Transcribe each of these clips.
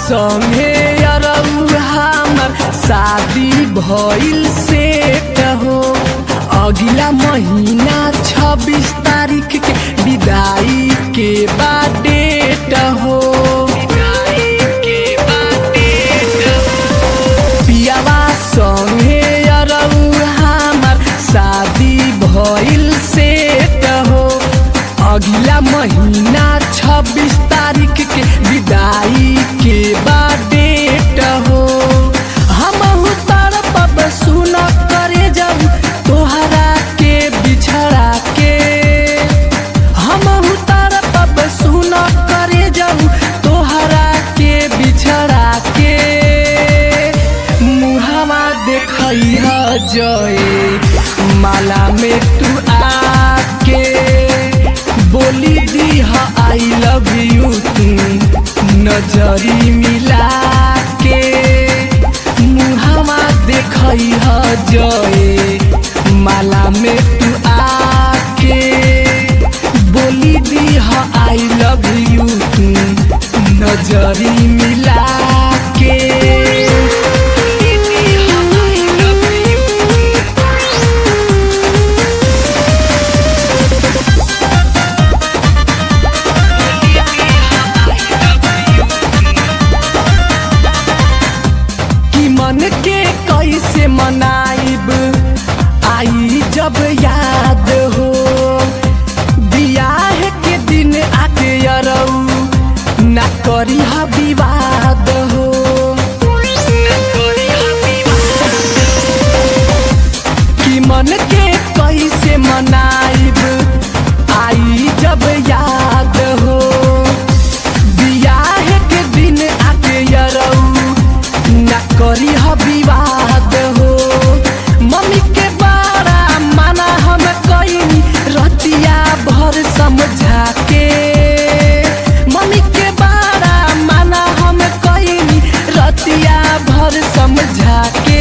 संगे अरऊ हमर शादी भइल सेट हो अगला महीना छब्बीस तारीख के विदाई के बाद डेट हो पियावा संगे अरऊ हमर शादी भइल सेट हो अगला महीना छब्बीस तारीख के विदाई के बाद डेट हो हम तड़पब सुन करे जाऊ तोहरा के बिछड़ा के हम तड़पब सुन करे जाऊ तोहरा के बिछड़ा के मुहावा देखई ह जय माला में तू आके बोली दी ह आई लव यू तू नजरी मिला के मुहावा देखई ह जय माला में तू आके बोली दी ह आई लव यू तू नजरी मिला के कि मन के कैसे मनाइब आई जब याद हो बियाह के दिन आके अरऊ ना करी ह विवाद हो कि मन के कैसे मनाइब आई जब याद हो बियाह के दिन आके अरऊ ना करी ह विवाद हो मम्मी के बड़ा माना हम कईनी रतिया भर समझा के मम्मी के बड़ा माना हम कईनी रतिया भर समझा के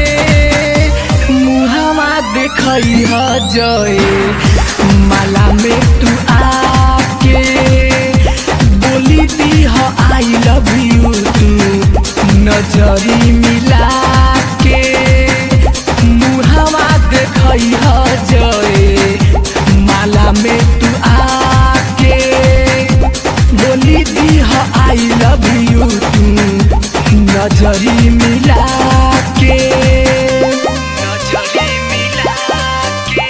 मुहावा देखई ह जय माला में तू आके बोली दी ह आई लव यू तू नजरी मिला के मुहावा देखई ह जय माला में तू आके बोली दी ह आई लव यू तू नजरी मिला के नजरी मिला के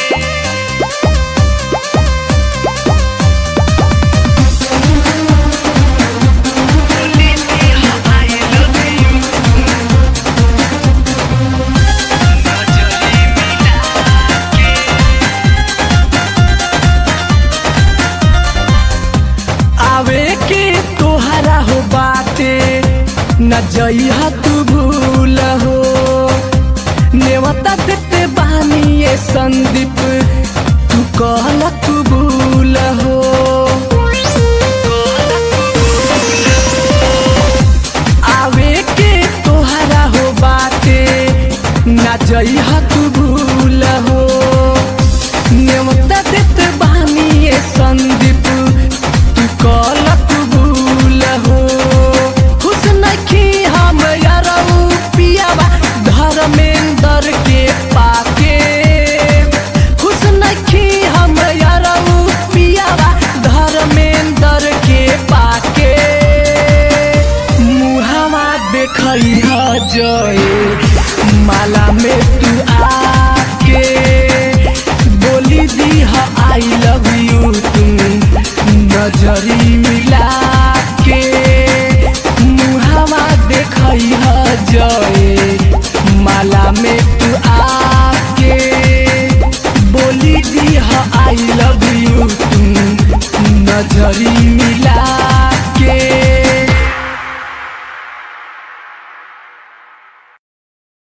आवे के तोहरा हो बाटे न जइहा तू भूल हो नेवता देते बानी ये संदीप तू कहला तू भूल हो आवे के तोहरा हो बाटे न जइहा तू भूल हो नेवता देते बानी ये संदीप तू कहला तू भूल हो खुश नखी हम यारऊ पियावा धर्मेंद्र के पाके खुश नखी हम यारऊ पियावा धर्मेंद्र के पाके मुहावा देखई ह जय माला में तू आके बोली दी ह आई लव यू तू नजरी मिला के मुहावा देखई ह जय माला में तू आके बोली दी ह आई लव यू तू नजरी मिला के